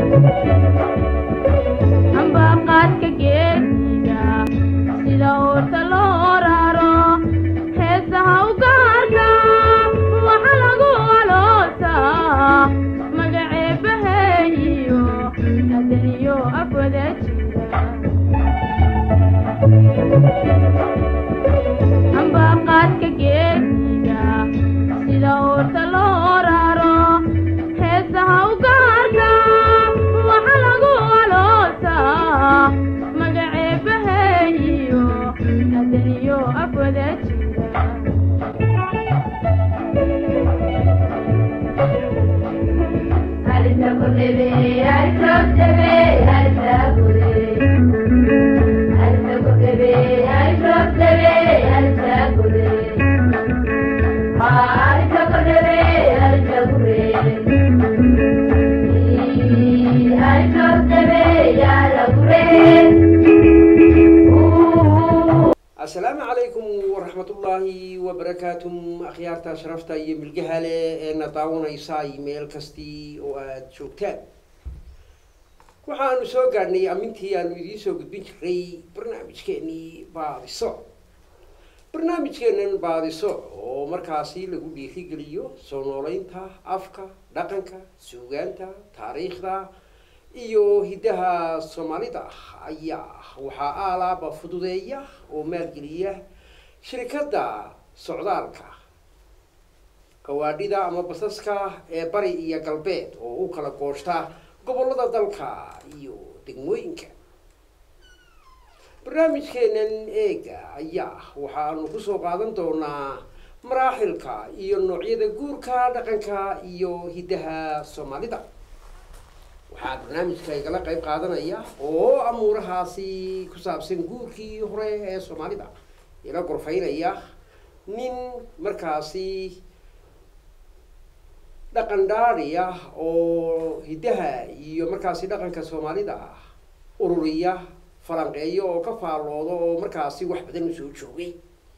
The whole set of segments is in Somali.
ambaqaadka geesiga sida uurta loo raro heesaha u gaarka waxa lagu aloosaa magaceebaheeyo adaniyo afwada jira ambaqaadka geesiga sida uurta loo raro heesaha u gaarka waxa lagu aloosaa magaceebaheeyo adaniyo afwada jira asalaamu calaykum waraxmatullaahi wabarakaatuh akhyaarta sharafta iyo milgaha leh ee na daawanaysaay meel kastii oo aada joogtaan waxaanu soo gaadhnay amintii aanu idiin soo gudbin jiray barnaamijkeenii baadiso barnaamijkeenan baadiso oo markaasi lagu dhiirigeliyo soo nooleynta afka dhaqanka suugaanta taariikhda iyo hiddaha soomaalida ayaa waxaa aalaaba fududeeya oo maalgeliya shirikadda socdaalka gawaadhida ama basaska ee bari iyo galbeed oo u kala gooshta gobollada dalka iyo degmooyinka barnaamijkeenan eega ayaa waxaanu kusoo qaadan doonaa maraaxilka iyo noocyada guurka dhaqanka iyo hiddaha soomaalida waxaa barnaamijka igala qayb qaadanaya oo amuurahaasi ku saabsan guurkii hore ee soomaalida ila gorfaynaya nin markaasi dhaqan dhaadhi ah oo hiddaha iyo markaasi dhaqanka soomaalida ururiya falanqeeyo oo ka faallooda oo markaasi wax badan usoo joogay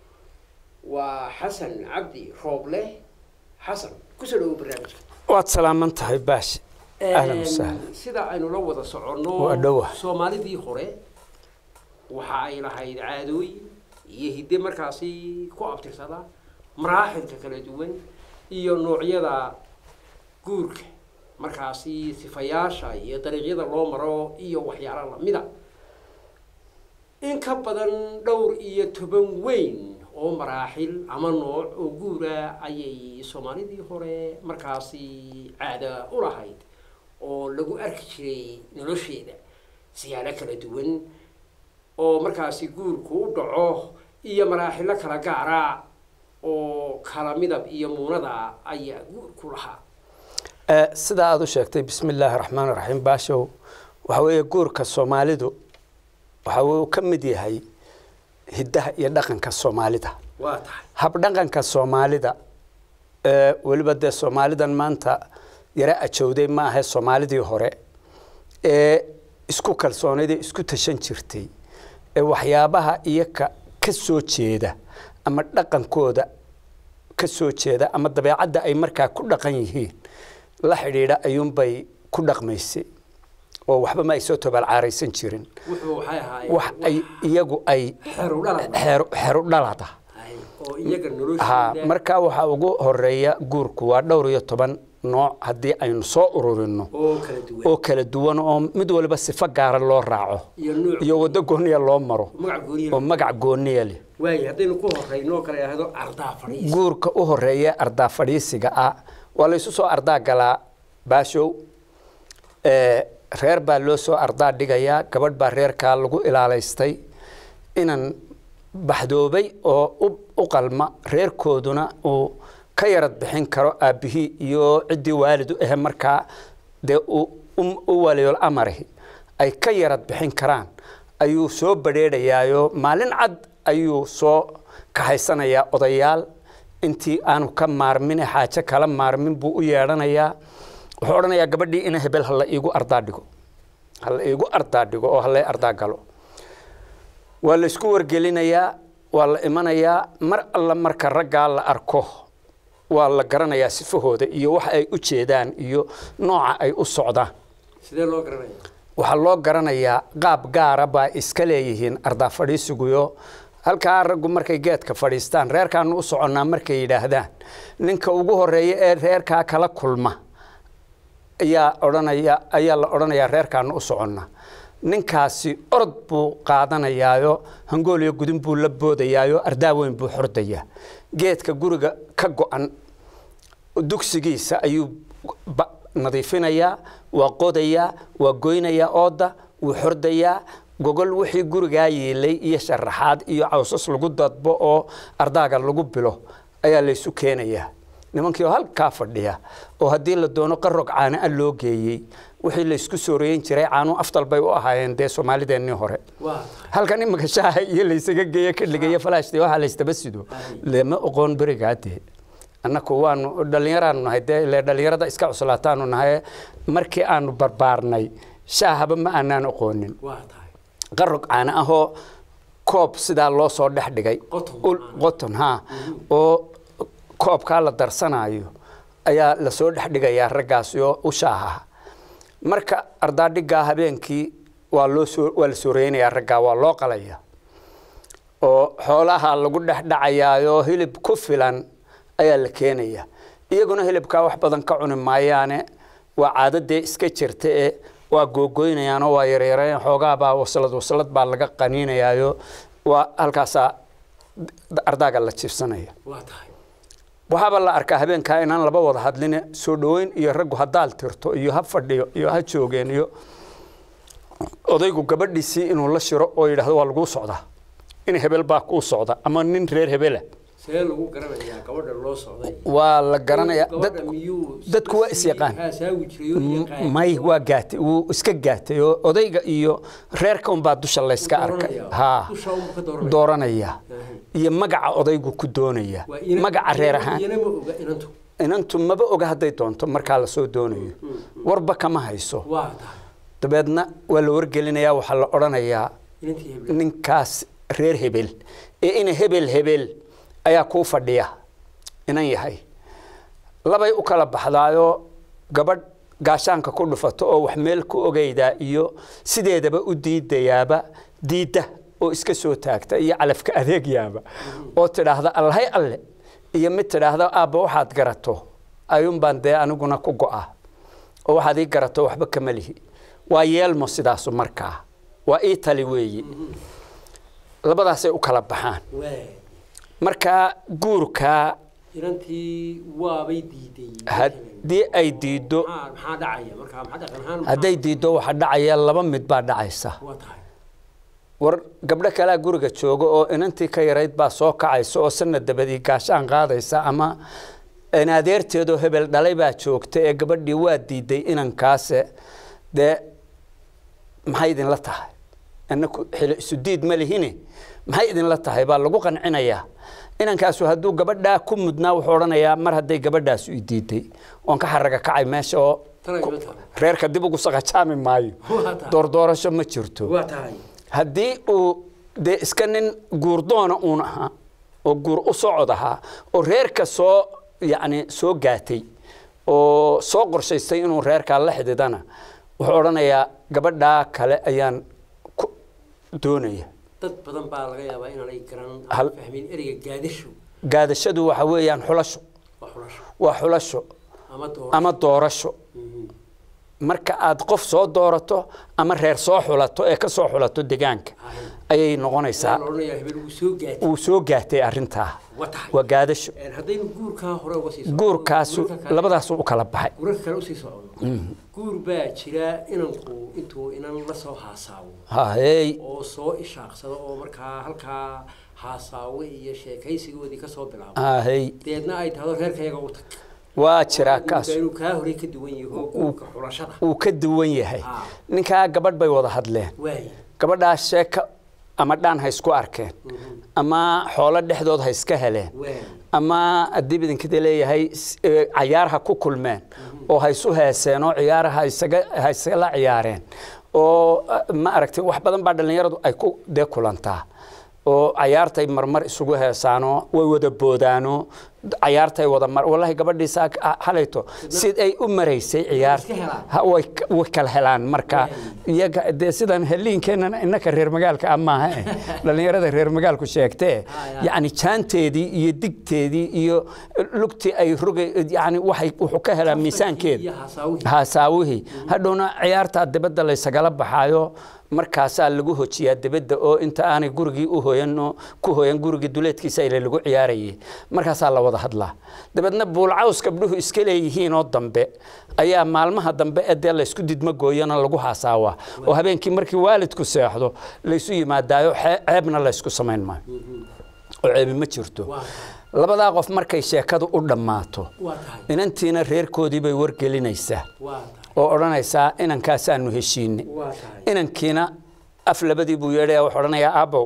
waa xasan cabdi rooble xasan kusoo dhawo barnaamijka waad salaaman tahay baashi ahlan wasahlan sida aynu la wada soconno Waa dhowa. soomaalidii hore waxa ay lahayd caadooyin iyo hidde markaasi ku abtirsada maraaxilka kala duwan iyo noocyada guurka markaasi sifayaasha iyo dariiqyada loo maro iyo waxyaalo lamida in ka badan dhowr iyo toban weyn oo maraaxil ama nooc oo guura ayay soomaalidii hore markaasi caada u lahayd oo lagu arki jiray nolosheeda siyaalo kala duwan oo markaasi guurku u dhaco iyo maraaxilo kala gaara oo kala midab iyo muunada ayaa guurku lahaa Eh, sida aada u sheegtay bismi illaahi raxmaan raxiim baashow waxa weeye guurka soomaalidu waxa uu ka mid yahay hiddaha iyo dhaqanka soomaalida waa tahay habdhaqanka soomaalida ee weliba dee soomaalidan maanta yara ajowday ma ahe soomaalidii hore ee isku kalsoonayd ee isku tashan jirtay ee waxyaabaha iyaga ka soo jeeda ama dhaqankooda ka soo jeeda ama dabeecadda ay markaa ku dhaqan yihiin la xidhiidha ayuunbay ku dhaqmaysay oo waxba ma ay soo tobaalcaaraysan jirin wuxuu waxay ahaayeen wax ay iyagu ay xeru dhalad xeer xeru dhalada oo iyaga ha noloshooda markaa waxaa ugu horeeya guurku waa dhowr iyo toban nooc haddii aynu soo ururino oo kala duwan oo kala duwan oo mid waliba sifo gaara loo raaco iyo nuuc iyo waddo gooniya loo maro magac gooniya oo magac gooniya leh waayo haddaynu ku horeyno kala yidhaahdo ardaa fadhiis guurka u horeeya ardaa fadhiisiga ah waa la isu soo ardaa galaa baashow ee reer baa loo soo ardaa dhigayaa gabadh baa reerkaa lagu ilaalaystay inan baxdoobay oo u- u qalma reerkooduna uu ka yarad bixin karo aabbihii iyo ciddii waalidu ahe markaa dee uu u- u waliyool amarihi ay ka yarad bixin karaan ayuu soo badheedhayaayo maalin cad ayuu soo kahaysanayaa odayaal intii aanu ka maarmin xaajo kala maarmin buu u yeedhanayaa wuxuu odhanayaa gabadhii ina hebel hala iigu ardaa dhigo hala iigu ardaa dhigo oo hala ardaa galo waa la isku wargelinayaa waa la imanayaa mar alla marka raggaa la arko waa la garanayaa sifahooda iyo waxa ay u jeedaan iyo nooca ay u socdaan sidee loo garanaya waxaa loo garanayaa qaab gaara baa iska leeyihiin ardaa fadhiisiguyo halkaa raggu markay geedka fadhiistaan reerkaanu u soconnaa markay yidhaahdaan ninka ugu horeeya ee reerkaa kala kulma ayaa odhanaya ayaa la odhanayaa reerkaanu u soconnaa ninkaasi orod buu qaadanayaayo hangooliyo gudin buu la boodayaayo ardaa weyn buu xordayaa geedka guriga ka go-an dugsigiisa ayuu ba- nadiifinayaa waa qodayaa waa goynayaa ooda wuu xordayaa gogol wixii gurigaa yeelay iyo sharaxaad iyo cawsas lagu dadbo oo ardaaga lagu bilo ayaa laysu keenayaa nimankii oo halkaa fadhiya oo haddii la doono qarog caana a loo geeyey wixii laysku sooreeyin jiray caanu afdal bay u ahaayeen dee soomaalideennii hore waa halkan imika shaaha iyo laysaga geeyo ka dhigaya falaashti waxaa laysdaba sido lama oqoon berigaadee annaku waanu dhallinyaraanu nahay dee ile dhallinyarada iska cuslaataanu nahay markii aanu barbaarnay shaahaba ma aanaan oqoonin waa tahay qarog caana ahoo koob sidaa loo soo dhex dhigay Qoton. Ul- qoton ha oo koobkaa la darsanayo ayaa lasoo dhex dhigayaa raggaasi oo u shaaha marka ardaadhigaa habeenkii waa loo soo waa la sooreynayaa raggaa waa loo qalaya oo xoolaha lagu dhex dhacayaayo hilib ku filan ayaa la keenaya iyaguna hilibkaa wax badan ka cuni maayaane waa caadadee iska jirta ee waa googoynayaan oo waa yaryareen xoogaabaa waslad waslad baa laga qaniinayaayo waa halkaasaa ardaaga la jiibsanaya waa tahay waxaaba la arkaa habeenkaa inaan laba wada hadline soo dhoweyn iyo raggu haddaal tirto iyo ha fadhiyo iyo ha joogeen iyo odaygu gabadhiisii inuu la shiro oo yidhaahdo waa laguu socdaa in hebel baa kuu socda ama nin reer hebela see lagu garanayaa gabadha loo socday waa la garanayaa dad gabadha miyuu dadku waa is yaqaan. haasaawi jiray oo yaqaan may waa gaatay wuu iska gaatay oo odayga iyo reerka unbaa dusha layska arkay Dooranaya. ha Dusha unbuu ka dooranaya. dooranaya Ahe. iyo magaca odaygu ku doonaya Waa ina- magaca reer ina- ahaan iyana ma oga inantu inantu maba oga hadday doonto markaa lasoo doonayo warba kama hayso waa tahay dabeedna waa la wargelinayaa waxaa la odhanayaa inantii hebla ninkaas reer hebel ee ina hebel hebel ayaa kuu fadhiya inan yahay labay u kala baxdaayoo gabadh gaashaanka ku dhufato oo wax meel ku ogeydaa iyo sideedaba u diidayaaba diidda oo iska soo taagta iyo calafka adeegyaaba oo tidhaahda allahay alle iyo mid tidhaahda aabba waxaad garato ayuunbaan dee aniguna ku go'a oo waxaad ii garato waxba kama lihi waa yeelmo sidaasu markaa waa ii tali weeyi labadaasay u kala baxaan waa markaa guurkaa inantii waabay diiday haddii ay diiddo maxaa maxaa dhacaya markaa maxaa dhaqan ahaan hadday diiddo waxaa dhacaya laba mid baa dhacaysa waa tahay war gabdho kalea guriga jooga oo inantii ka yarayd baa soo kacaysa oo sanad dabadii gaashaan qaadaysa ama in adeerteedoo hebel dhalay baa joogta ee gabadhii waa diiday inankaase dee maxay idinla tahay inaku xilo isu diid ma lihine maxay idinla tahay baa lagu qancinayaa inankaasu hadduu gabadhaa ku mudnaa wuxuu odhanayaa mar hadday gabadhaasu i diiday oon ka xaraga kacay meesha oo Tana ima tahay. reerka dib ugu saqajaami maayo Waa tahay. doordoorasho ma jirto waa tahay haddii uu dee iska nin guurdoona uun ahaa oo guur u socod ahaa oo reerka soo yacni soo gaatay oo soo qorshaystay inuu reerkaa la xididana wuxuu odhanayaa gabadhaa kale ayaan ku doonaya dad badan baa laga yaabaa inaanay garan Hal- fahmin ereyga gaadasho gaadashadu waxa weeyaan xulasho waa xulasho waa xulasho ama dooro ama doorasho marka aad qof soo doorato ama reer soo xulato ee ka soo xulato deegaanka ayay noqonaysaa la odhanayaa hebel wuu soo gaatay uu soo gaatay arrintaa waa tahay waa gaadasho Een, haddaynu guurkaa hore uga sii socono, guurkaasu guurka kale- labadaasu u kala baxay guurarka kale usii socono guur baa jira inanku intuu inan la soo haasaabo haey oo soo ishaaqsado oo markaa halkaa haasaawe iyo sheekaysigoodii ka soo bilaabo haey deedna ay tahdo reerkayaga u tag waa jiraa kaas inuu kaa horey ka duwan yaho guurka xulashada uu ka duwan yahay Ah. ninkaa gabadh bay wada hadleen waay gabadhaas sheeka ama dhaan ha isku arkeen ama xoolo dhexdood ha iska heleen waay ama haddii idinkida leeyahay s- ee, cayaar ha ku kulmeen oo ha isu heeseen oo ciyaar ha isaga ha isla ciyaareen oo ah, ma aragtay wax badan baa dhallinyaradu ay ku dee kulantaa oo cayaartay marmar isugu heesaanoo way wada boodaanoo cayaartay wada mar wallahi gabadhii saa halayto sid ay u maraysay ciyaar iska helaan. ha, way ka- way kala helaan marka iyaga dee sidan heliinkeenana innaka reer magaalka ah maaha eh dhallinyarada reer magaalku sheegtee ya. yacni jaanteedii iyo digteedii iyo lugtii ay rogay yacni waxay wuxuu ka helaa miisaankeeda iyo hasaawihii haasaawihii hadhowna ciyaartaa dibadda laysagala baxaayo markaasaa lagu hojiyaa dibadda oo inta aanay gurigii u hoyan oo ku hoyan gurigii duleedkiisa ile lagu ciyaarayay markaasaa la wada hadlaa dabeedna buulcaws gabdhuhu iska leeyihiin oo dambe ayaa maalmaha dambe ee dee laysku didmo gooyana lagu haasaawaa oo habeenkii markii waalidku seexdo laysu yimaadaayo xee- ceebna laysku samayn maayo oo ceebi ma jirto waa labadaa qof markay sheekadu u dhammaato waa tahay inantiina reerkoodii bay wargelinaysaa waa tahay oo odhanaysaa inankaasaanu heshiine waa tahay inankiina af labadii buu yeedhaya wuxuu odhanayaa aabbow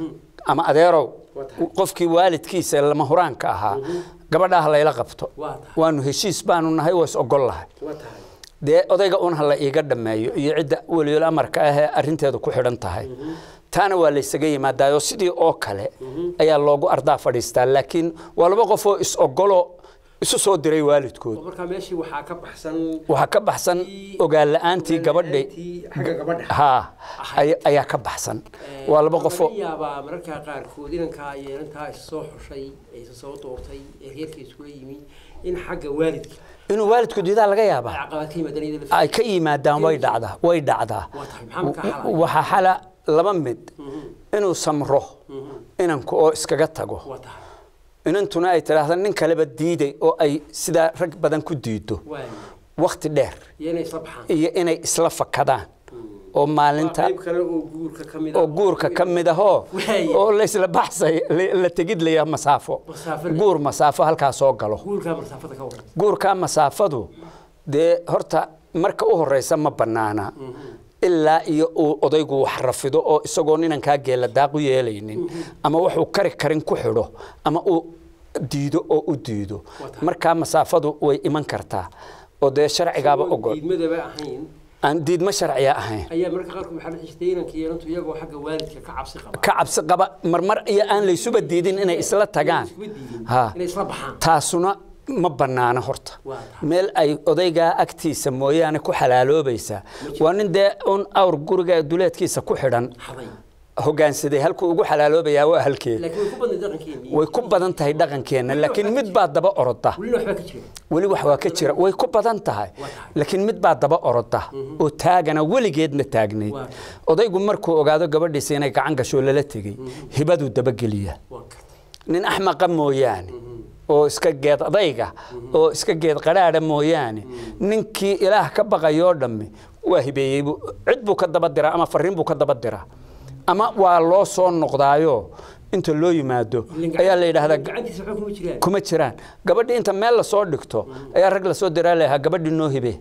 ama adeerow Waa tahay. qofkii waalidkiisa lama huraanka ahaa gabadhaa ha layla qabto waa tahay waanu heshiis baanu nahay waa is ogol lahay waa tahay dee odayga un ha la iiga dhammeeyo iyo cidda weliyol amarka ahee arrinteedu ku xidhan tahay taana waa laysaga yimaadaayo sidii oo kale ayaa loogu ardaa fadhiistaa laakiin waa laba qof oo is ogolo isu soo diray waalidkood oo markaa meeshii waxaa ka baxsan waxaa ka baxsan ogaan la-aantii gabadhay ogaan-la'aantii xagga gabadha haa ay- ayaa ka baxsan waa laba qofoo laga yaabaa mararka qaarkood inankaa iyo inantaa isa soo xushay ee isa soo doortay ee reerka iskula yimi in xagga waalidka inuu waalidku diidaa laga ay yaabaa caqabad ka yimaadaan iyada lafteeda. ay ka yimaadaan way dhacdaa way dhacdaa waa tahay maxaa markaa xalay waxaa xala laba mid inuu samro inanku oo iskaga tago waa tahay inantuna ay tidhaahda nin kaleba diiday oo ay sidaa rag badan ku diido waay wakhti dheer iyo inay isla baxaan iyo inay isla fakadaan oo waa maalinta qayb kale oo guurka ka mid oo guurka ka mid ahoo Waaya. oo laysla baxsay la- la tegid laya masaafo Masaafo leh. guur masaafo halkaa soo galo guurkaa masaafada ka waran guurka masaafadu dee horta marka u horeysa ma bannaana ilaa iyo uu odaygu wax rafido oo isagoo ninankaa geela daaq u yeelaynin ama wuxuu kari karin ku xidho ama uu diido oo u diido Wata. markaa masaafadu way iman kartaa oo dee sharcigaaba Isagoo ogol diidmadaba ahayn aan diidma sharciya ahayn ayaa mararka qaarkood waxaa la xistay inanka iyo inantu iyagoo xagga waalidka ka cabsi qaba ka cabsi qaba marmar iyo aan laysuba diidin inay isla tagaan Iskuba diidin Ha. inay isla baxaan taasuna ma bannaana horta Waa tahay. meel ay odaygaa agtiisa mooyaane ku xalaaloobaysaa waa nin dee un awr guriga duleedkiisa ku xidhan xaday hogaansaday halkuu ugu xalaaloobayaa waa halkeeda laakiin way ku badnay dhaqankeennii way ku badan tahay dhaqankeenna laakiin mid baa daba oroda welina waxbaa ka jira weli wax waa ka jira way ku badan tahay Waa tahay. laakiin mid baa daba oroda oo taagana weligeedna taagnayd Waa. odaygu markuu ogaado gabadhiisa inay gacan gasho lala tegey hibaduu dabageliya waan kartay nin axmaqa mooyaane oo iska geed adayga oo iska geed qadhaadha mooyaane ninkii ilaah ka baqayoo dhammi waa hibeeyey buu- cid buu ka daba diraa ama fariin buu ka daba diraa ama waa loo soo noqdaayo inta loo yimaado Ilin ayaa la yidhaahdaa gacantiisa waxba kuma jiraan kuma jiraan gabadhii inta meel lasoo dhigto ayaa rag lasoo diraa lahaa gabadhii noo hibe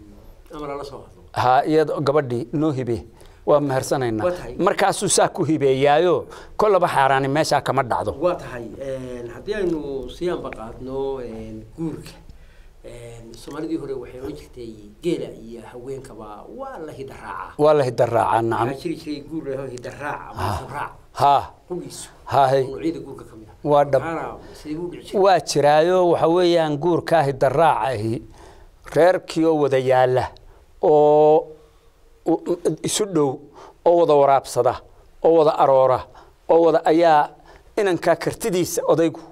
ama lala soo hadlo ha iyado gabadhii noo hibe waa maharsanaynaa Waa tahay. markaasuu saa ku hibeeyaayo kollaba xaaraani meeshaa kama dhacdo waa tahay haddii aynu sii anbaqaadno guurka soomaalidii hore waxay oran jirtay geela iyo haweenkaba waa la hidaraaca waa la hidaraacaa nacam waxaa jiri jiray guur laho hidaraac ama sabraac ha qugiisu hahay oo noocyada guurka ka mid ah Waa dhab. Maxaana sidee buu dhici jiray waa jiraayo waxa weeyaan guurkaa hidaraac ahi reerkii oo wada yaala oo u- u- isu dhow oo wada waraabsada oo wada aroora oo wada ayaa inankaa kartidiisa odaygu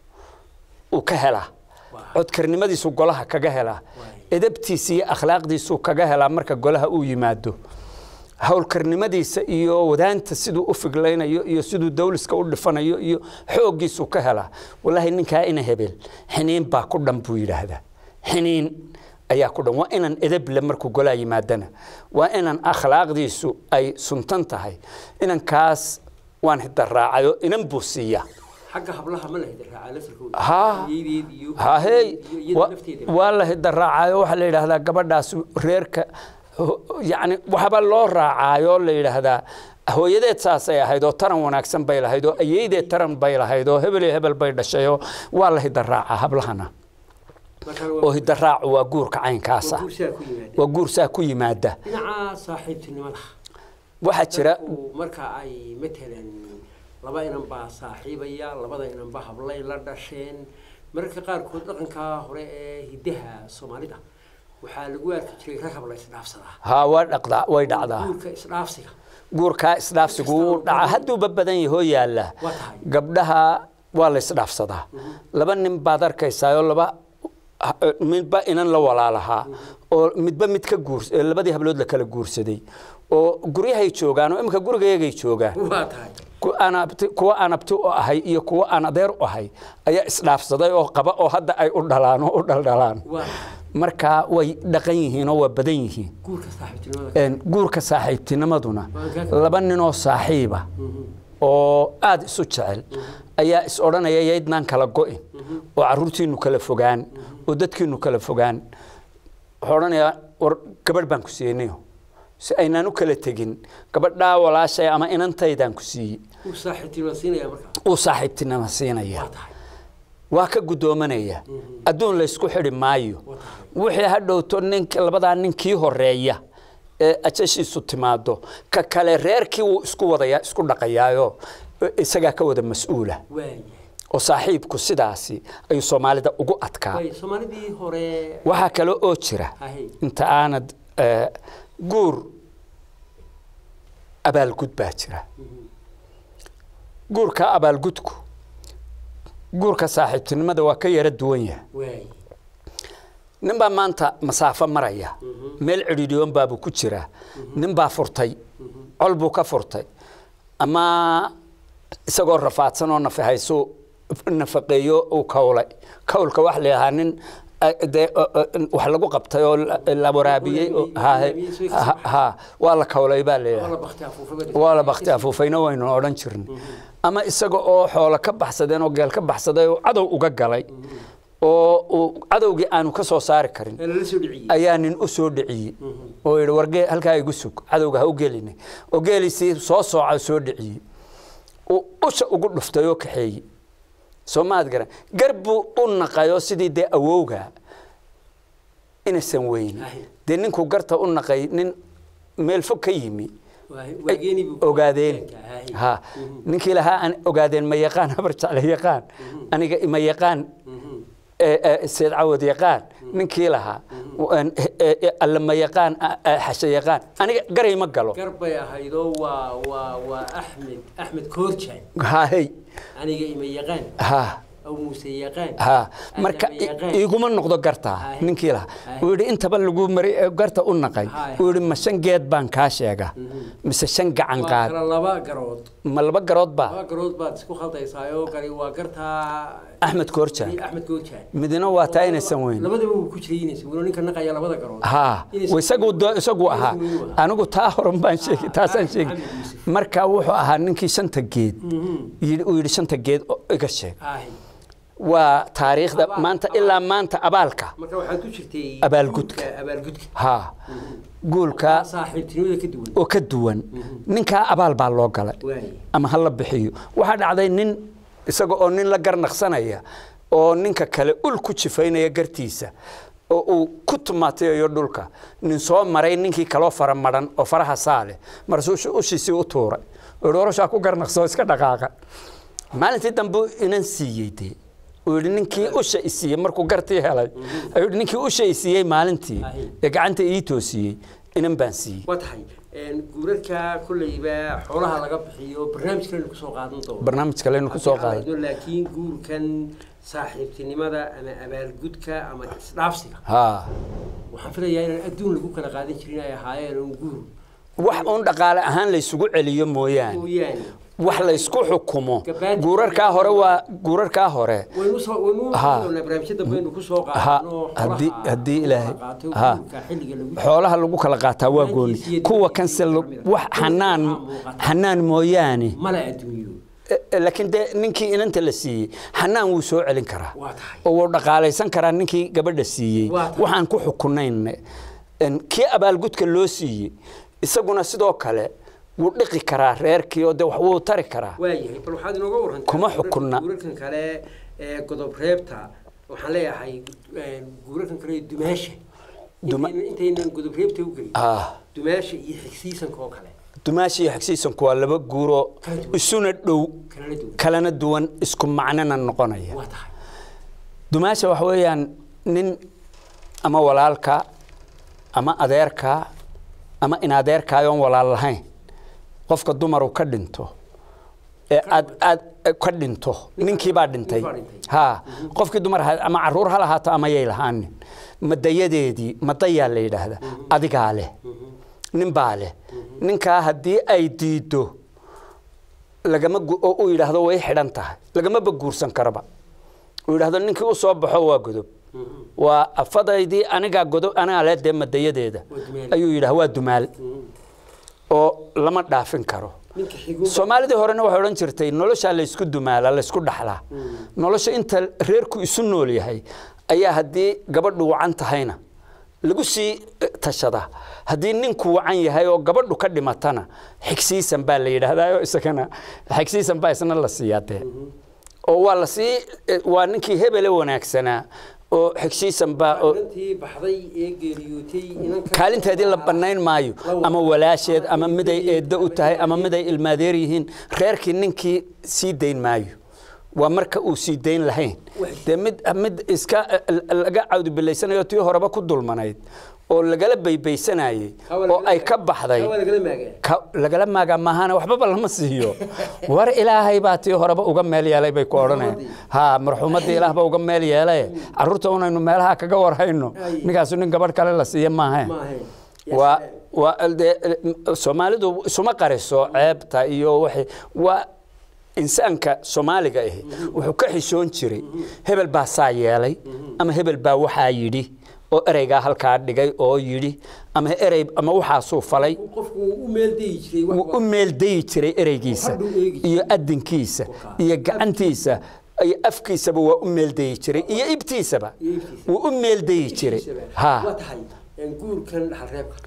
uu ka helaa Waa. codkarnimadiisu golaha kaga helaa Waay. edabtiisa iyo akhlaaqdiisuu kaga helaa marka golaha uu yimaado howlkarnimadiisa iyo wadaanta siduu u figlaynayo iyo siduu dawliska u dhifanayo iyo xooggiisuu ka helaa walaahi ninkaa ina hebel xiniin baa ku dhan buu yidhaahdaa xiniin ayaa ku dhan waa inaan edeble markuu golaa yimaadana waa inaan akhlaaqdiisu ay suntan tahay inankaas waan hidaraacayo inan buu siiyaa xagga hablaha ma la hidaraaca laftirkooda Ha. iyadeed iyo hahey iyo iyada wa- lafteeda waa la hidaraacayo waxaa la yidhaahdaa gabadhaas reerka ho- yacni waxba loo raacaayo la yidhaahdaa hooyadeed saasay ahayd oo taran wanaagsan bay lahayd oo ayeydeed taran bay lahayd oo hebel iyo hebel bay dhashayoo waa la hidaraacaa hablahana markaan oo waa hidaraacu waa guurka caynkaasa guursigaa ku yimaada waa guur saa ku yimaada dhinaca saaxiibtinimada waxaa jira dadku marka ay matalan laba inan baa saaxiibaya labada inan ba hablay la dhasheen mararka qaarkood dhaqankaa hore ee hiddaha soomaalida waxaa lagu arki jiray ragab la isdhaafsadaa haa waa dhaqdaa way dhacdaa guurka isdhaafsiga guurkaa isdhaafsigu wuu dhaca hadduuba badan yahoo yaalla Waa tahay. gabdhaha waa la isdhaafsadaa laba nin baad arkaysaayoo laba midba inan la walaalahaa oo midba mid ka guurs ee labadii hablood la kala guursaday oo guryahay joogaan oo imika gurigaygay joogaan waa tahay ku- aan abti- kuwa aan abti u ahay iyo kuwa aan adeer u ahay ayaa isdhaafsaday oo qaba oo hadda ay u dhalaan oo u dhaldhalaan waa tahay marka way dhaqan yihiin oo waa badan yihiin guurka saaxiibtinimada Een, guurka saaxiibtinimaduna laba ninoo saaxiiba oo aada isu jecel ayaa is odhanaya yaydnaan kala go'in oo caruurtiinu kala fogaan oo dadkiinu kala fogaan wuxuu odhanayaa war gabadh baan ku siinayo si aynaan u kala tegin gabadhaa walaashay ama inantaydaan ku siiyey uu saaxiibtinimada siinaya markaa uu saaxiibtinima siinaya waa tahay waa ka guddoomanaya adduun laysku xidhi maayo waa tahay wixii ha dhowto nink labadaa ninkii horeeya ee ajashiisu timaado ka kale reerkii wuu isku wadaya isku dhaqayaayo isagaa ka wada mas-uula waayahay oo saaxiibku sidaasi ayuu soomaalida ugu adkaa waay soomaalidii hore waxaa kale oo jira hahay inta aanad eh, guur abaalgud baa jira guurka abaalgudku guurka saaxiibtinimada waa ka yara duwan yahay waay nin baa maanta masaafo maraya meel cidhiidhiyoon baabuu ku jiraa nin baa furtay col buu ka furtay ama isagoo rafaadsan oo nafahayso nafaqeeyo uu kawlay kawlka wax la yidhahaa nin eh, dee eh, eh, wax lagu qabtay oo la- la waraabiyey oo ha- ha- ha waa la kawlay baa la waa yidhaha la bakti afuufay waa la bakti afuufayna waynu odhan jirin ama isaga oo xoolo ka baxsadeen oo geel ka baxsaday oo cadow uga galay oo uu cadowgii aanu ka soo saari karin ee lala soo dhiciyey ayaa nin u soo dhiciyey oo yidhi wargee halkaa igu sug cadowga ha u gelina oo geeliisii soo sooca soo dhiciyey uu usha ugu dhuftay oo kaxeeyey soo maad garan gar buu u naqayoo sidii dee awowga inaysan weyni Ahi. dee ninkuu garta u naqay nin meel fog ka yimi Waa- waageeni buu ogaadeen Hahay. ha ninkii lahaa aan ogaadeen ma yaqaan habar jecle yaqaan aniga ma yaqaan Mhm. ee, ee, seed cawad yaqaan ninkii lahaa een, ee, ee, alle ma yaqaan a- a- xashe yaqaan aniga garay ma galo gar bay ahaydoo waa waa waa axmed axmed koorjaan haahey aniga ima yaqaan ha aw muuse yaqaan ha Aadama marka i- yaqaan. iguma noqdo gartaa Haye. ninkii lahaa Haye. uu yidhi intaba lagu mari ee garta u naqay Haye. uu yidhi ma shan geed baan kaa sheega mise shan gacan waa qaad kala laba garood ma laba garood baa laba garood baad isku khaldaysaayoo gari waa gartaa axmed koorjaan axmed koorjaan midna waa taa inaysan weyn labadaba wuu ku jiray inaysan weyn oo ninka naqaya labada garood ha Inaysan- isagu do- isagu ahaa inaysan weyn u ahaa. anigu taa horan baan sheegi taasaan ah, sheegi Maxamed Yuusuf. marka wuxuu ahaa ninkii shanta geed Mhm. yidhi- uu yidhi shanta geed oo iga sheeg Ahi. waa taariikhda Abaal- maanta abaal. ilaa maanta abaalka marka waxaad ku jirtay Abaalgudka. guurka- abaalgudka ha guulka saaxiibtinimada ka duwan oo ka duwan ninkaa abaal baa loo galay waay ama ha la bixiyo waxaa dhacday nin isaga oo nin la garnaqsanaya oo ninka kale ul ku jifaynaya gartiisa oo uu ku tumaatayayo dhulka nin soo maray ninkii kaloo fara maran oo faraha saale markaasuu ushiisii u tuuray oo yidhi oroshaa ku garnaqsoo iska dhaqaaqa maalintii dambe inan siiyey dee uu yidhi ninkii usha i siiyey markuu gartii helay ayuu yidhi ninkii usha i siiyey maalintii Ahi. ee gacanta ii toosiyey inan baan siiyey waa tahay een, guurarka kolleyba xoolaha laga bixiyo barnaamij kalenu kusoo qaadan doono barnaamij kalenu ku soo qaaday Haddii aan laakiin guurkan saaxiibtinimada ama abaalgudka ama isdhaafsiga haa waxaan filayaa inaan adduun lagu kala qaadan jirin ay ahaayeen un guur wax uun dhaqaale ahaan laysugu celiyo mooyaane mooyaane wax laysku xukumo Gabaad- guurarkaa hore waa guurarkaa hore waynu soo waynu Ha. doonaa barnaamijyo dambe aynu kusoo Ha, qaadano haddii- xoolaha haddii lagu Ilaahay- kala qaato Ha. guurka xilliga lagu xoolaha lagu kala qaataa waa gooni Hankiisa iyo kuwa dadkiisa kanse iyo wax waxaa xanaan muuqata. xanaan mooyaane mala adduunyo Eh, eh, laakiin dee ninkii inanta la siiyey xanaan wuu soo celin karaa waa tahay oo wuu dhaqaalaysan karaa ninkii gabadha siiyey Waa tahay. waxaan ku xukunayn En, kii abaalgudka loo siiyey isaguna sidoo kale wuu dhiqi karaa reerkii oo de wax wuu tari karaa waayahay bal waxaad inooga warantaa Kuma guurarka- xukunna. guurarkan kale ee godob reebta waxaan leeyahay een, guurarkan kale ee dumaasha Duma- Intayna- intaynan godob reebta u gelin ah dumaasha iyo xigsiisanka oo kale dumaashi iyo xigsiisanku waa laba guuroo Kala duwan. isuna dhow kalana duwan kalana duwan isku macnona noqonaya waa tahay dumaasha waxa weeyaan nin ama walaalka ama adeerka ama in adeerkaayoon walaal lahayn qofka dumaru ka dhinto ee aad aad ka dhinto ninkii baa dhintay Ninkii baa dhintay. ha qofkii dumar ahaa ama caruur ha lahaato ama yay lahaanin madayadeedii madayaa la yidhaahda adigaa leh nin baa leh ninkaa haddii ay diido lagama gu- oo uu yidhaahdo way xidhan tahay lagamaba guursan karaba uu yidhaahdo ninkii u soo baxo waa godob waa afadaydii anigaa godob anigaa leh dee madayadeeda Waa dumaal. ayuu yidhaha waa dumaal oo lama dhaafin karo ninka xigu soomaalidii horena waxay odhan jirtay noloshaa laysku dumaala laysku dhaxlaa nolosha inta reerku isu nool yahay ayaa haddii gabadhu wacan tahayna lagu sii eh, tashadaa haddii ninku wacan yahay oo gabadhu ka dhimatana xigsiisan baa la yidhaahdaa isagana xigsiisan baa isna la siiyaa dee oo waa la sii eh, waa ninkii hebele wanaagsanaa oo xigsiisan baa oo inantii baxday ee geeriyootay inanka kaalinteedii la bannayn maayo ama walaasheed ama miday eeddo u tahay ama miday ilmaadeer yihiin reerkii ninkii sii dayn maayo waa marka uu sii dayn lahayn dee mid mid iska laga cawdibilaysanayo tii horeba ku dulmanayd oo lagala baybaysanayey oo ay ka baxday waa lagala maagaa ka- lagala maagaa maahana waxbaba lama siiyo war ilaahay baa tii horeba uga meel yeelay bay ku odhanayaan ha marxuumadii ilaahba uga meel yeelay carruurta unaynu meelaha kaga warhayno Ay. ninkaasu nin gabadh kale la siiya maahe ma ahayn waa waa dee soomaalidu isuma qariso ceebta iyo waxay waa insaanka soomaaliga ahi wuxuu ka xishoon jiray hebel baa saa yeelay ama hebel baa waxaa yidhi oo ereygaa halkaa dhigay oo yidhi ama erey ama waxaasuu falay qofku wuu u meel dayi jiray wax wuu u meeldayi jiray ereygiisa Hadhuu eegi jiray. iyo adinkiisa iyo gacantiisa iyo afkiisaba waa u meeldayi jiray iyo ibtiisaba Iyo ibtiisa. wuu u meeldayi jiray ha ha waa tahay een, guurkan dhaxal reebka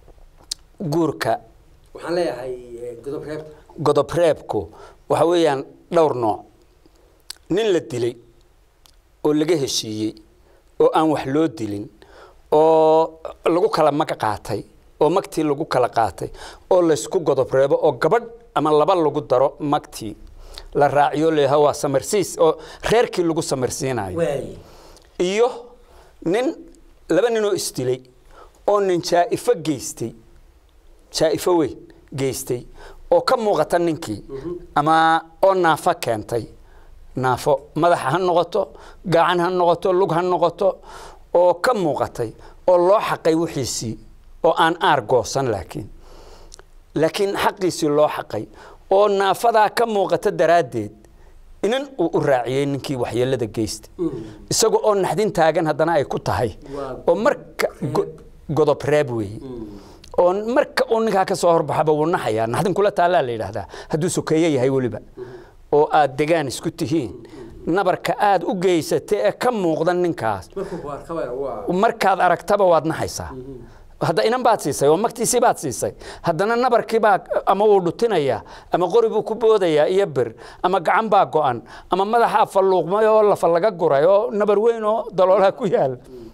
guurka waxaan leeyahay een, godob reebta godob reebku waxa weeyaan dhowr nooc nin la dilay oo laga heshiiyey oo aan wax loo dilin oo lagu kala mag qaatay oo magtii lagu kala qaatay oo laysku godob reebo oo gabadh ama laba lagu daro magtii la raaciyo leeyaha waa samarsiis oo reerkii lagu samarsiinayo waaye iyo nin laba ninoo isdilay oo nin jaa'ifo geystay jaa'ifo weyn geystay oo ka muuqata ninkii ama oo naafo keentay naafo madaxa ha noqoto gacan ha noqoto lug ha noqoto oo ka muuqatay oo loo xaqay wixiisii oo aan aar goosan laakiin laakiin xaqiisii loo xaqay oo naafadaa ka muuqata daraaddeed inan uu u raaciyey ninkii waxyeelada geystay isaga oo naxdin taagan haddana ay ku tahay Waa oo marka go- godob reeb weeye oo marka uu ninkaa ka soo horbaxaba wuu naxayaa naxdin kula taallaa la yidhaahdaa hadduu sokeeye yahay weliba oo aad degaan isku tihiin nabarka aad u geysatay ee ka muuqda ninkaas markuu ku arkaba waa markaad aragtaba waad naxaysaa hadda inan baad siisay oo magtiisii baad siisay haddana nabarkii baa ama wuu dhutinayaa ama qori buu ku boodayaa iyo bir ama gacan baa go'an ama madaxaa falluuqmay oo lafa laga guray oo nabar weyn oo daloolaha ku yaal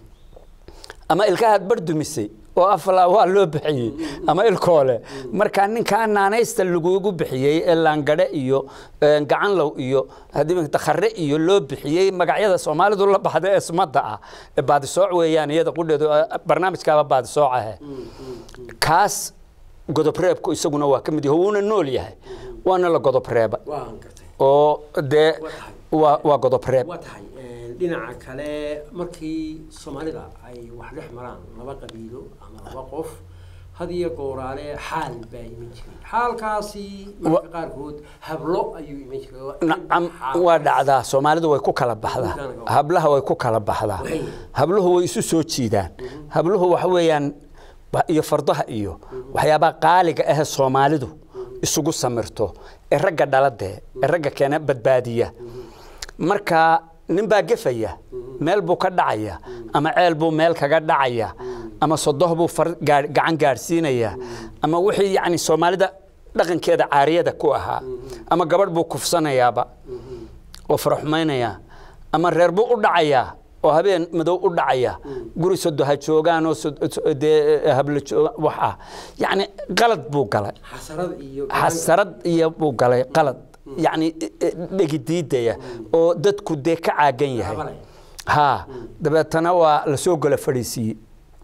ama ilkahaad bardumisay oo afla waa loo bixiyey ama ilkoole markaa ninkaa naanaysta lagugu bixiyey ee laangadhe iyo eh, gacanlow iyo haddii dakhare iyo loo bixiyey magacyada soomaalidu la baxda ee sumadda ah ee baadisooc weeyaan iyada qudheedu eh, barnaamijkaaba baadisooc ahe kaas godobreebku isaguna waa ka mid yahay wuuna nool yahay waana la godobreeba waan gartay oo dee Waa tahay. waa waa godobreeb waa tahay een, dhinaca kale markii soomaalida ay wax dhex maraan laba qabiilo ama laba qof had iyo gooraale xaal baa iman jiray xaalkaasi marka qaarkood hablo ayuu iman jiray nacam Xaal. waa dhacdaa soomaalidu way ku kala baxdaa hablaha way ku kala baxdaa Way. habluhu way isu soo jiidaan habluhu waxa weeyaan ba- iyo fardaha iyo waxyaabaha qaaliga ah soomaalidu isugu samirto ee ragga dhaladee ee ragga keena badbaadiya marka nin baa gefaya meel buu ka dhacaya ama ceel buu meel kaga dhacaya ama sodoh buu far- gaar- gacan gaadhsiinaya ama wixii yacni soomaalida dhaqankeeda caariyada ku ahaa ama gabadh buu kufsanayaaba oo faraxumaynaya ama reer buu u dhacayaa oo habeen madow u dhacaya guri sodo ha joogaan oo sod- so- dee hablo joogaan wax ah yacni qalad buu galay xasarad iyo xasarad iyo buu galay qalad yacni e- e- dhegidiidaya oo dadku dee ka caagan yahay Habale. haa dabeetana waa lasoo gola fadhiisiiyey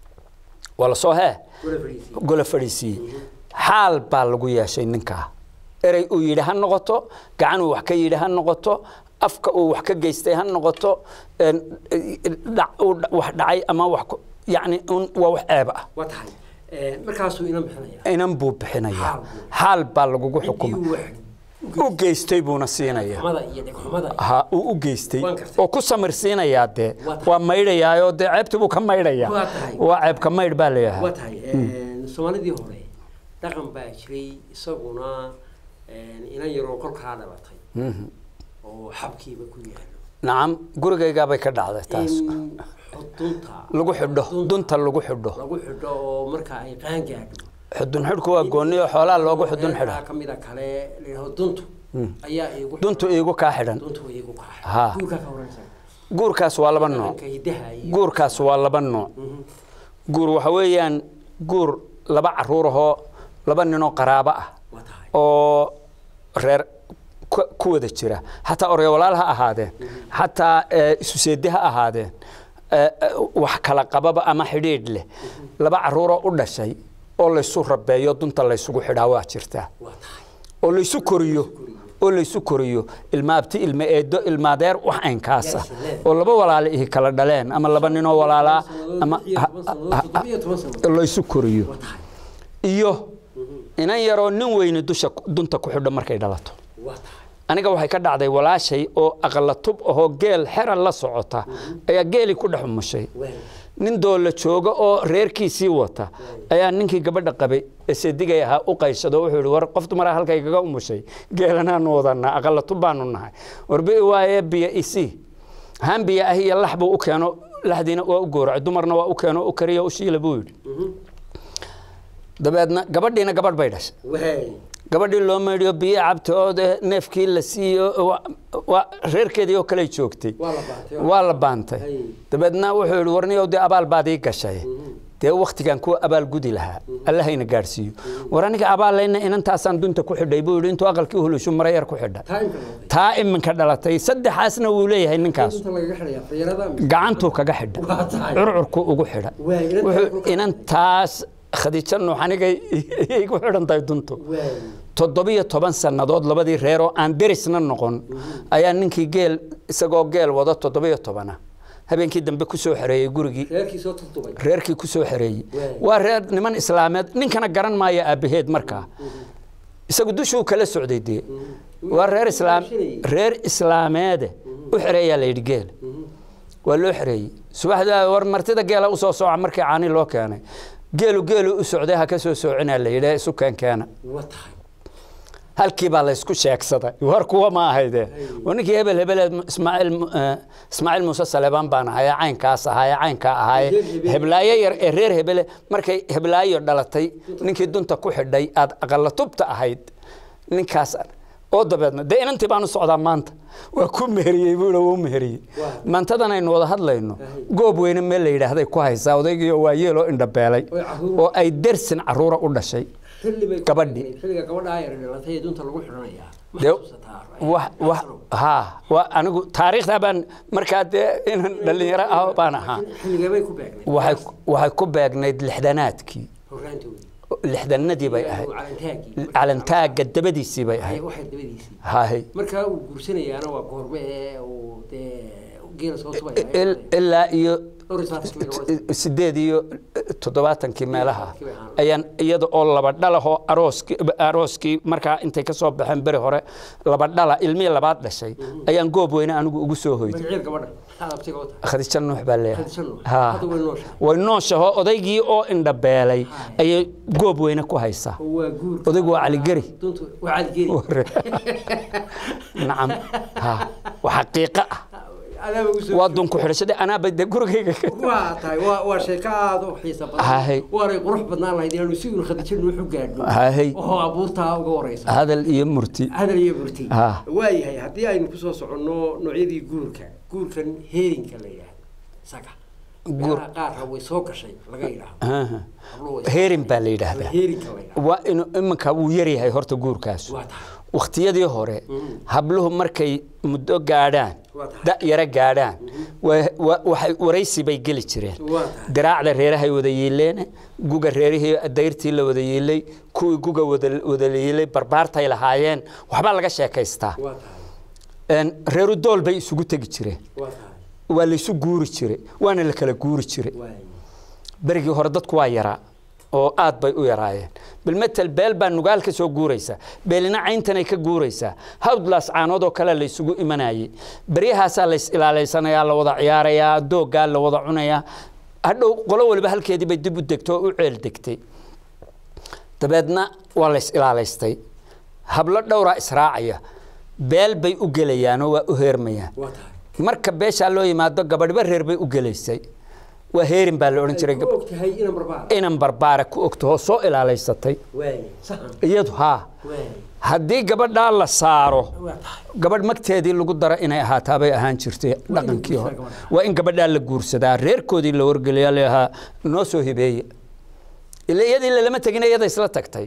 waa lasoo hee wala fadhiisay gola fadhiisiiyey xaal baa lagu yeeshay ninkaa erey uu yidhi ha noqoto gacan uu wax ka yidhi ha noqoto afka uu wax ka geystay ha noqoto een, dhac- uu dha- wax dhacay ama wax ku- yacni un- waa wax ceeb ah waa tahay Eh, markaasuu ina bixinaya inan buu bixinayaa Xaal buu. xaal baa lagugu ciddii xukumay uu wax u geystay buuna siinaya xumada iyo dhegxumada ha uu u geystay Waan gartay. oo ku samirsiinayaa dee Waa tahay. waa maydhayaayoo dee ceebtii buu ka maydhayaa Waa tahay. waa ceebka maydh baa leeyahay waa tahay eh, soomaalidii hore dhaqan baa jiray isaguna eh, inan yaroo kolkaa dhalatay Mhm. oo xabkiiba ku yaalo nacam gurigaygaabay ka dhacday taas in xudunta lagu xidho dunta lagu xidho lagu xidho oo marka ay qaan gaadho xudun xidhku waa gooni oo xoolaha loogu xudun xidha ka mida kale layidhaho duntu ayaa iigu duntu iigu kaa xidhan duntu way iigu kaa Ha. guurkaa ka waranaysa guurkaas waa laba nooc dhaqanka hidaha iyo guurkaas waa laba nooc Mhm. guur waxa weeyaan guur laba caruurahoo laba ninoo qaraabo ah waa tahay oo reer ku ku wada jira xataa oryawalaal ha ahaadeen xataa eh, isu seede ha ahaadeen eh, eh, wax kala qababa ama xidhiidh leh laba caruuroo u dhashay oo laysu rabeeyo dunta laysugu xidhaa waa jirtaa waa tahay oo laysu koriyo oo laysu koriyo ilma abti ilma eedo ilma adeer wax aynkaasa Yes, yes. oo laba walaale ihi kala dhaleen ama laba ninoo walaalaa ama Lix iyo toban sannadood, toddoba iyo toban sannadood. laysu koriyo waa tahay iyo inan yaroo nin weyni dusha dunta ku xidho markay dhalato waa tahay aniga waxay ka dhacday walaashay oo aqala tub ahoo geel xera la socota ayaa geelii ku dhex umushay waay nin doolla jooga oo reerkiisii wata ayaa ninkii gabadha qabay ee seedigay ahaa u qayshado wuxuu yihi war qof dumaraa halkay kaga umushay geelanaanu wadanaa aqala tub baanu nahay warbi waaye biyo isii haan biyo ah iyo lax buu u keeno laxdiina waa u gooracay dumarna waa u keeno u kariyo u shiila buu yidhi dabeedna gabadhiina gabadh bay dhashay waay gabadhii loo meydhiyo biyo cabta oo dee neefkii la siiyo waa- waa reerkeedii oo kale joogtay waa la baatay waa la baantay Hay. dabeedna wuxuu yihi warniyow dee abaal baad ii gashay dee waktigan kuwa abaal gudi lahaa allahayna gaadhsiiyo war aniga abaalayna inantaasaan dunta ku xidhay buu yidhi intuu aqalkii hulushu mara yar ku xidha taimka noqday taa iminka dhalatay saddexaasna wuu leeyahay ninkaas dunta lagaga xidhaya fayarada gacantuu kaga xidha waa tahay curcurku ugu xidha Waay, inantaa wuxuu kulka- inantaas khadiijo nuux anigay igu xidhan tahay duntu waay toddobiyo toban sannadood labadii reer oo aan derisna noqon ayaa ninkii geel isagoo geel wado toddobiyo tobana habeenkii dambe ku soo xereeyey gurigii reerkii soo tutubay reerkii ku soo xereeyey Waay. waa reer niman islaameed ninkana garan maayo aabbaheed markaa isagu dushuu kala socday dee waa reer islaam reer islaameede u xereeyaa la yidhi geel waa loo xereeyey subaxda war martida geela usoo sooca markii caani loo keenay geelu geelu u socday ha ka soo soocinaa la yidhi isu keenkeena waa tahay halkii baa laysku sheegsaday war kuwa ma ahayde oo ninkii hebel hebeleed ismaaciil mu- eh, ismaaciil muuse saleebaan baan ahaye caynkaas ahaye caynkaa ahaye Reer Hebele. heblaayo yar ee reer hebele markay heblaayo dhalatay ninkii dunta ku xidhay aad aqala tubta ahayd ninkaas oo dabeedna dee inantii baan u socdaa maanta waa ku meheriyey buu waa u meheriyey Waa. maantadan aynu wada hadlayno Ahay. goob weyne meel la yidhaahday ku haysaa odaygii oo waa yeeloo indhabeelay Oy carruur. oo ay dersin caruura u dhashay xilli bay ku Gabadhii. beegnayd. xilliga gabadha ayar dhalatay ee dunta lagu xidhanayaa ma dee xasuusataa wax wax ha wa anigu taariikhda baan markaa dee inan dhalinyaro ah baan ahaa xilligee bay ku beegnayd waxay waxay ku beegnayd lixdanaadkii horraantoodii lixdanadii bay ahayd calantaagii calantaaga dabadiisii bay ahayd waxay dabadiisii hahay markaa uu guursanayaana waa goorme ee uu dee geela soo tubaya Il- ilaa iyo dhowr iyo sagaashan sideed iyo toddobaatankii meelaha ayaan iyada oo laba dhalahoo arooskii arooskii markaa intay ka soo baxeen beri hore laba dhala ilmihii labaad dhashay ayaan goob weyne anigu ugu soo hoyday magaceed gabadha maxaad abtiga u tahay khadiija nuux baa leeyahay Khadiija Nuux. Ha. Hadda way nooshahay. way nooshaho odaygii oo indhabeelay ayay goob weyne ku haysaa oo waa guur odaygu waa caligeri duntu waa caligeri nacam ha waa xaqiiqo ah adaaba ugu soo waa dunku xidhashadii anaaba de gurigayga ka waa tahay waa waa sheeko aad u xiisa Hahay. badan waanay qurux badnaan lahayd inaanu si uun khadiija nuuxu gaadhno Hahay. oo abuurtaa uga wareysa hadal iyo murti hadal iyo burti Ha. waayahay haddii aynu kusoo soconno noocyadii guurka guurkan heerinka la yidhaahdo isaga Guur. meelaha qaarra way soo gashay laga yidhaahdo Aha. Habluhu way soo heerin gashay. baa la yidhaahdaa heerinka la yidhaahdo waa inuu iminka wuu yaryahay horta guurkaas waa tahay wakhtiyadii hore habluhu markay muddo gaadhaan Waa tahay. da yaro gaadhaan wa- wa- waxay waraysi bay geli jireen Waa tahay. diraacda reerahay wada yiileen guga reerihii dayrtii la wada yiilay kuwii guga wada wada yiilay barbaartay lahaayeen waxbaa laga sheekaystaa waa tahay Een, reeru dool bay isugu tegi jireen waa tahay waa laysu guuri jiray waana la kala guuri jiray waay berigii hore dadku waa yaraa oo aad bay u yaraayeen bilmetel beel baa nugaal ka soo guuraysa beelina cayntanay ka guuraysaa hawdlaas caanood oo kale laysugu imanayay beryahaasaa lays ilaalaysanayaa la wada ciyaarayaa dooggaa la wada cunayaa hadhow qolo waliba halkeedii bay dib u degto oo u ceel degtay dabeedna waa lays ilaalaystay hablo dhowraa israacaya beel bay u gelayaanoo waa u heermayaan waa tahay marka beeshaa loo yimaado gabadhiba reer bay u gelaysay waa heerin baa la odhan jiray ku og tahay inan barbaar inan barbaara ku ogto oo soo ilaalaysatay waay saxan iyadu haa waay haddii gabadhaa la saaro waa tahay gabadh magteedii lagu daro inay ahaataabay ahaan jirtay dhaqankii hore gabadha. waa in gabadhaa la guursadaa reerkoodii la wargeliyaa lahaa noo soo hibeeye ila iyadii lalama tegin iyada isla tagtay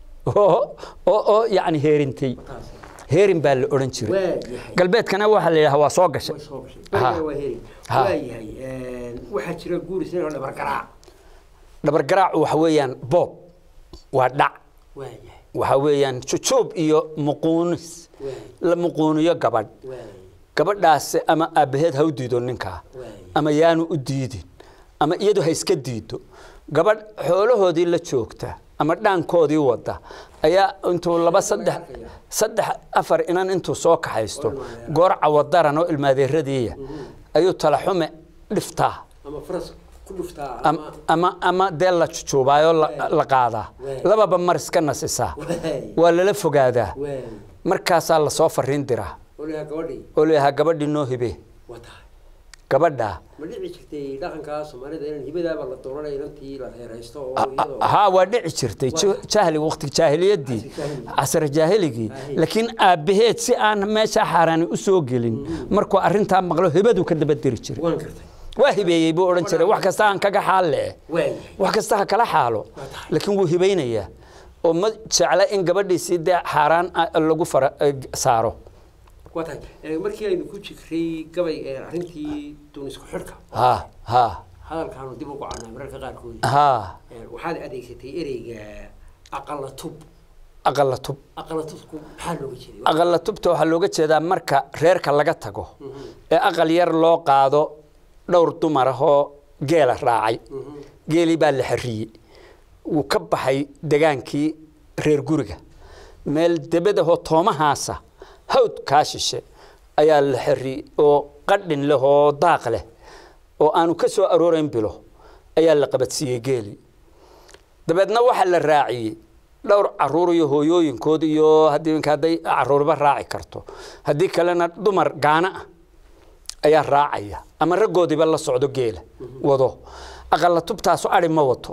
oo oo oo yacni heerintay taas heerin baa la odhan jiray waa yahay galbeedkana waxaa la yidhaha waa soo gashay way soo gashay Ha. Beriga waa heri Ha. waa yahay waxaa jira guuris inoo dhabar garaac dhabargaraacu waxa weeyaan boob waa dhac waa yahay waxa weeyaan jujuub iyo muquunis waay la muquuniyo gabadh waay gabadhaas ama aabbaheed ha u diido ninkaa waay ama yaanu u diidin ama iyadu ha iska diido gabadh xoolahoodii la joogta ama dhaankoodii wada ayaa intuu laba saddex saddex afar inan intuu soo kaxaysto goor cawadaran oo ilmaadeeradiiya ayuu talaxume dhiftaa ama faras ku dhuftaa am- ama ama ama dee la jujuubaayoo la- la qaadaa Waay. lababa mar iska nasisaa waay waa lala fogaadaa waay markaasaa lasoo fariin diraa olaa gabadhii oo leeyahaa gabadhii noo hibe waa tahay gabadhaa ma dhici jirtay dhaqanka soomaalida in hibadaaba la dooranay inantii la reeraysto oo iyadoo haa waa dhici jirtay ju- jahli waqti jaahiliyadii casr jaahiligii laakiin aabbaheed si aan meesha xaaraani u soo gelin markuu arrintaa maqlo hibadu ka daba diri jiray waan gartay waa hibeeyey buu odhan jiray wax kasta aan kaga xaalle waay wax kasta ha kala xaalo laakiin wuu hibaynayaa oo ma jecla in gabadhiisii dee xaaraan ah lagu fara eh, saaro waa tahay Eh, markii aynu ku jiray gabay ee arrintii duunisku xidhka ha ha hadalkaanu dib ugu cannaa mararka qaarkood ha Eh, waxaad adeegsatay ereyga aqala tub aqala tub aqala tubku maxaa looga jeeday aqala tubta waxaa looga jeedaa marka reerka laga tago ee aqal yar loo qaado dhowr dumar ah oo geela raacay geelii baa la xariyey wuu ka baxay degaankii reer guriga meel debadahoo toomahaasa hawd kaa shishe ayaa la xariyey oo qadhin leh oo daaq leh oo aanu ka soo aroorayn bilo ayaa la qabadsiiyey geelii dabeedna waxaa la raaciyey dhowr caruur iyo hooyooyinkood iyo haddii inka hadday caruurba raaci karto haddii kalena dumar gaana ah ayaa raacaya ama raggoodiiba la socdo geela wado aqalla tubtaasu ari ma wato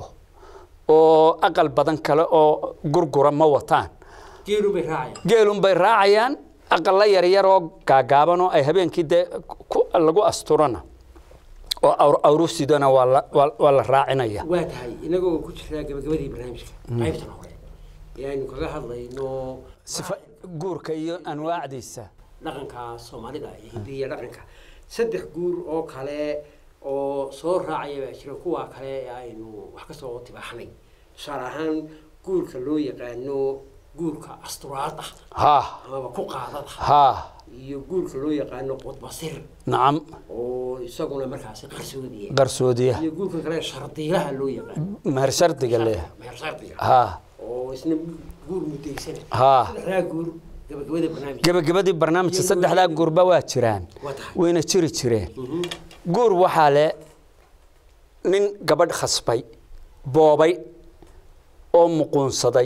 oo aqal badan kale oo gurgura ma wataan geelun bay raacayaan geelun bay raacayaan aqalla yaryar oo gaagaaban oo ay habeenkii dee ku- lagu asturana oo awr- awrusidana waa la- waa- waa la raacinaya waa tahay inagoo ku jiraa gabagabadii barnaamijka qaybtan hore ee aynu kaga hadlayno sifa guurka iyo anwaacdiisa dhaqanka soomaalida iyo hidiya dhaqanka saddex guur oo kale oo soo raacaya baa jira kuwa kale ee aynu wax ka soo tibaaxnay tusaale ahaan guurka loo yaqaano guurka asturaad ah ها amaba ku qaadada ها iyo guurka loo yaqaano qudbasir نعم oo isaguna markaasi qarsoodiya قرسودية iyo guurka kale shardiilaha loo yaqaano مهر شرطي قال لي meher shardiga ها oo isna guur mudaysana ها saddexdaa guur gabagabada barnaamijka gaba gabadii barnaamijka saddexdaa guurba waa jiraan waa tahay wayna jiri jireen guur waxaa le nin gabadh khasbay boobay oo muquunsaday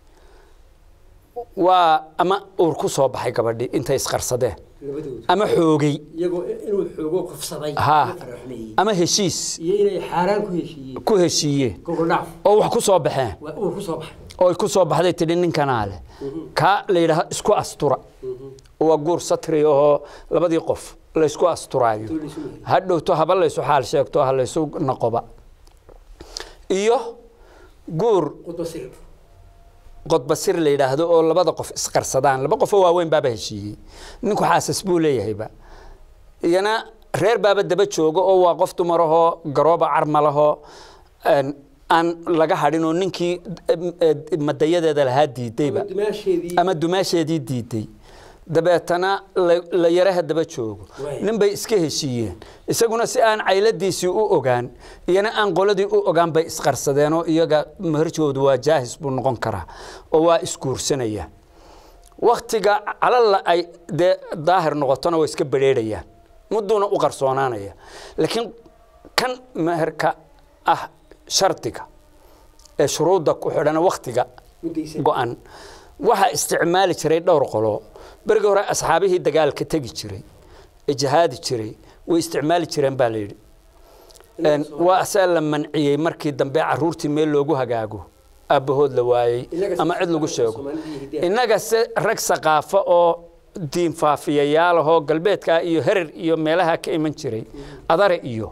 waa ama uur ku soo baxay gabadhii intay isqarsadeen labadooda ama xoogay iyagoo inuu xoogo kufsaday Ha. la faraxmeeyey ama heshiis iyo inay xaaraan ku heshiiyeen ku heshiiyeen gogol dhaaf oo wax ku soo baxeen waa uur ku soo baxay oo ay ku soo baxday tidhi ninkanaa leh kaa la yidhaha isku astura waa guur satri oo labadii qof laysku asturaayo Tuu laysu mehelay. hadhowto haba laysu xaal sheegto ha laysu noqoba iyo guur qudbasir qodbasir la yidhaahdo oo labada qof isqarsadaan laba qofoo waaweyn baaba heshiiyey ninku xaasas buu leeyahayba iyana reer baaba daba joogo oo waa qof dumarahoo garooba carmalahoo een, aan laga hadhin oo ninkii em, eh, madayadeeda lahaa diidayba dimaasheedii ama dumaasheedii diiday dabeetana la- la yaraha daba joogo Waay. nin bay iska heshiiyeen isaguna si aan cayladiisii u ogaan iyana aan qoladii u ogaan bay isqarsadeen oo iyaga maharjoodu waa jaahis buu noqon karaa oo waa isguursanaya waktiga calalla ay dee daahir noqotona way iska bedheerayaan mudduuna u qarsoonaanaya laakiin kan meherka ah shardiga ee shuruudda ku xidhan waktiga mudaysan go-an waxaa isticmaali jiray dhowr qolo berigii hore asxaabihii dagaalka tegi jiray ee jihaadi jiray way isticmaali jireen baa la yidhi Een, waa asaa la manciyey markii dambe caruurtii meel loogu hagaago aabbahood la waayey Inaga ama cid lagu sheego Soomaalida iyo hidaha. innaga se rag saqaafo oo diin faafiyayaal ahoo galbeedka iyo herer iyo meelaha ka iman jiray adare iyo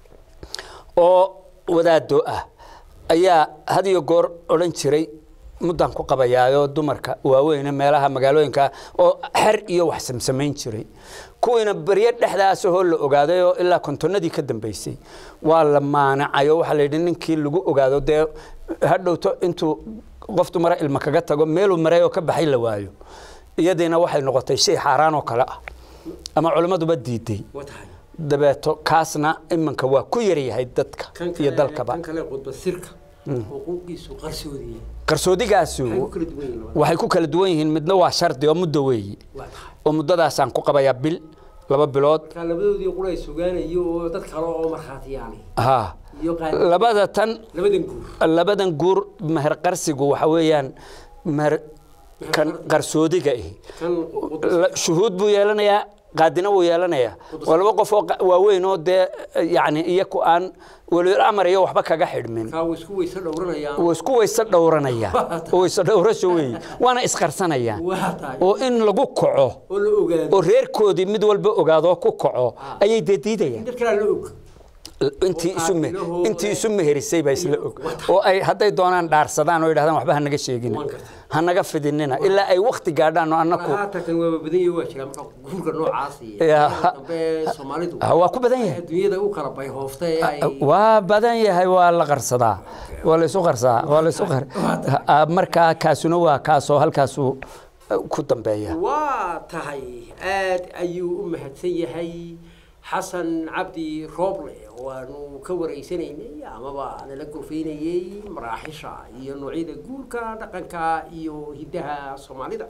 oo wadaado ah ayaa had iyo goor odhan jiray muddan ku qabayaayo dumarka waaweyne meelaha magaalooyinka oo xer iyo wax samsamayn jiray kuwiina beryo dhexdaasahoo la ogaaday oo ilaa kontonadii ka dambeysay waa la maanacay oo waxaa la yidhi ninkii lagu ogaado dee hadhowto intuu qof dumara ilma kaga tago meeluu maray oo ka baxay la waayo iyadiina waxay noqotay shay xaaraan oo kale ah ama culimmaduba diiday waa tahay dabeeto kaasna imanka waa ku yaryahay dadka kan iyo kale dalkaba kan kale qudbasirka xuquuqiisu qarsoodiya qarsoodigaasi maxay ku kala duwan yihiin labada? waxay ku kala duwan yihiin midna waa shardi oo muddo weeyi waa tahay oo muddadaasaan ku qabayaa bil laba bilood marka labadoodii qura ay sugaanayo oo dad kale oo markhaatiyaanay ha iyo qaali labada tan labadan guur labadan guur meher qarsigu waxa weeyaan meher kan qarsoodiga ihi kan qudbas La- shuhuud buu yeelanayaa qaadina wuu yeelanayaa waa laba qof oo qa- waaweyn oo dee yacni iyaku aan weliil amar iyo waxba kaga xidhmin kaa way isku weyse dhowranayaan way isku weyse dhowranayaan oo weyse dhowrasho weeye waana isqarsanayaan waa tahay oo in lagu kaco oo la ogaado oo reerkoodii mid walba ogaadoo ku kaco ayay dee diidayaan dad kalaa la og intii isu me- qaabilahooda- intii isu meherisay baa isla og oo ay hadday doonaan dhaarsadaan oo yidhahdaan waxba ha naga sheegina Waan gartay. ha naga fidinina ilaa ay wakti gaadhaan oo annaku haatan kan waaba badan yahay waa jira marka guurka noocaas iyo Ya, marka dambe soomaalidu Ah, waa ku badan yahay adduunyada u kala bayhoofta ee ay waa badan yahay waa la qarsadaa waa la isu qarsadaa waa la isu qar Ah, markaa kaasuna waa kaasoo halkaasuu eh, ku dambeeya waa tahay aad ayuu u mahadsan yahay xasan cabdi rooble oo aanu ka waraysanaynay amaba nala gorfaynayey maraaxisha iyo noocyada guurka dhaqanka iyo hiddaha soomaalida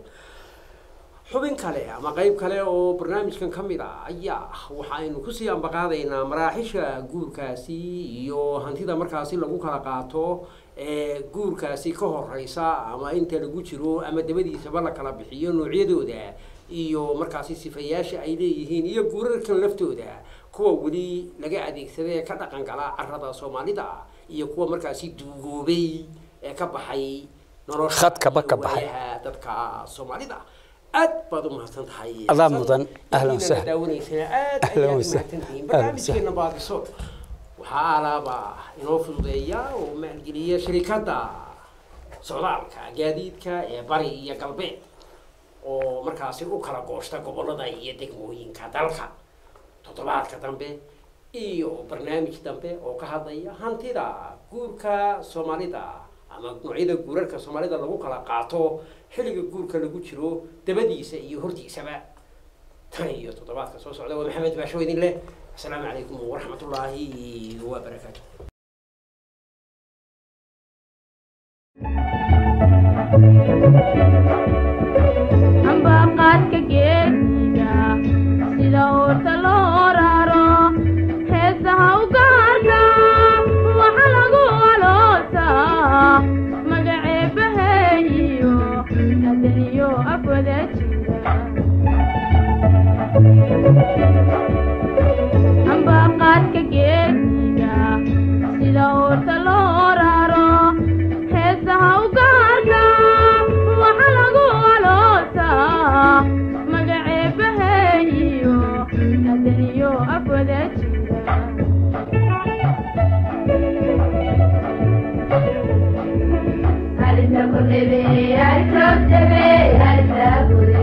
xubin kale ama qayb kale oo barnaamijkan ka mid ah ayaa waxaynu kusii ambaqaadaynaa maraaxisha guurkaasi iyo hantida markaasi lagu kala qaato ee guurkaasi ka horeysa ama inta lagu jiro ama dabadiisaba la kala bixiyo noocyadooda iyo markaasi sifayaasha ay leeyihiin iyo guurarkan laftooda kuwa weli laga adeegsada ee ka dhaqan gala carada soomaalida iyo kuwa markaasi duugoobay ee ka baxay nolosha Khadkaba iyo ka baxay. waayaha dadka soomaalida aad baad u mahadsan tahay Adaa Xasan. mudan. Ahlan Intiina wasahlan. daawanaysana aad Ahlan ayaad u wasahlan. mahadsantihiin Ahlan barnaamijkeena baadiso waxaa alaaba inoo fududeeya oo maalgeliya shirikadda socdaalka gaadiidka ee bari iyo galbeed oo markaasi u kala gooshta gobollada iyo degmooyinka dalka toddobaadka dambe iyo barnaamij dambe oo ka hadlaya hantida guurka soomaalida ama noocyada guurarka soomaalida lagu kala qaato xilliga guurka lagu jiro dabadiisa iyo hortiisaba tan iyo toddobaadka soo socda waa maxamed baasho idin leh asalaamu calaykum waraxmatullaahi wabarakaatu ambaqaadka geesiga sida uurta loo raro heesaha u gaarka waxa lagu aloosaa magaceebaheeyo hadaniyo afwada jira ambaqaadka geesiga sida uurta loo raro heesaha u gaarka waxa lagu Thank you.